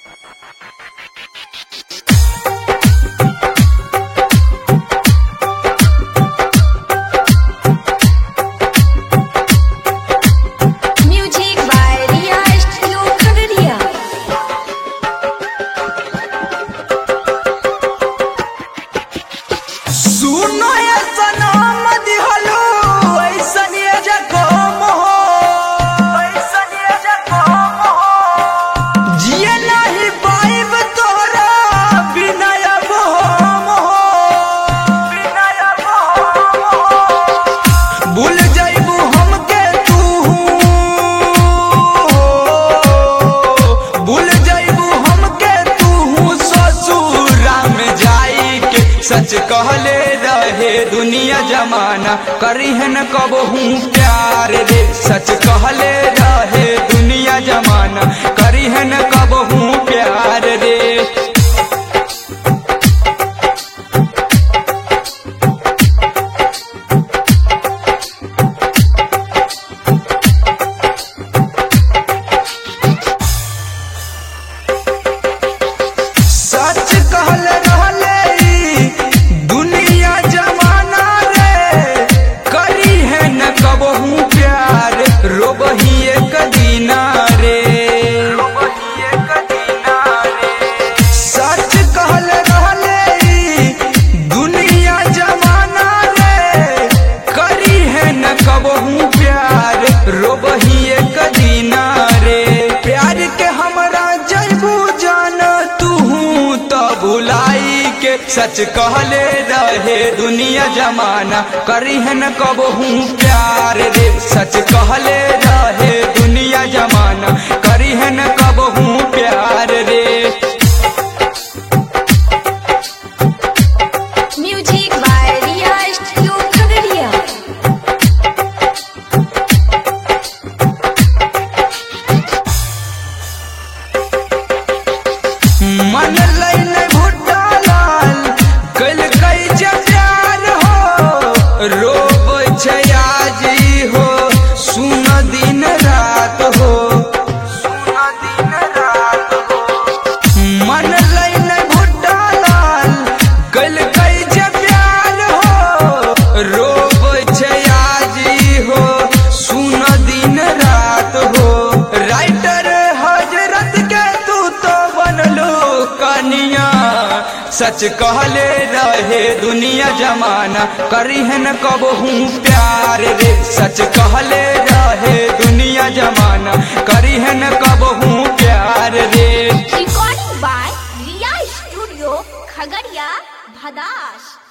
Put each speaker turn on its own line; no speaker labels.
Music by Ria Studio Khagadiya.
सुनो ये सनम दिहलो ऐसन ये जखम हो ऐसन ये जखम हो जिए नहीं पाइब तोरा बिना अब हम हो बिना अब हम हो भूल जाइबू हमके तू भूल जाइबू हमके तू ससुरा में जाई के सच कहले रहे दुनिया जमाना करिहन कब हूँ प्यार रे सच कहले रहे दुनिया जमाना करिहन कब हूँ प्यार रे सच कहल रहले ई दुनिया जमाना रे करी है न कबहू प्यार रोबही एक दीना रे सच कहल रहले ई दुनिया जमाना रे करी है न कबहू प्यार रोबही एक दीना रे प्यार के हमरा जैबू जान तू तो भुलाई के सच कहले रहे दुनिया जमाना करिहन कब हूँ प्यार रे सच कहले रहे दुनिया जमाना करिहन कब हूँ प्यार रे
Music by Ria Studio Khagadiya.
मन लैन भुट्टा लाल कल कई जे प्यार हो रोब छै आजी हो सुन दिन रात हो सुन दिन रात हो मन लैन भुट्टा लाल कल कई जे प्यार हो रोब छै आजी हो सुन दिन रात हो राइटर हजरत के तू तो बनलो कनिया सच कहले रहे दुनिया जमाना करिहन कब हूँ प्यार रे सच कहले रहे दुनिया जमाना करिहन कब हूँ प्यार रे
Recording by Ria Studio Khagadiya, Bhadash.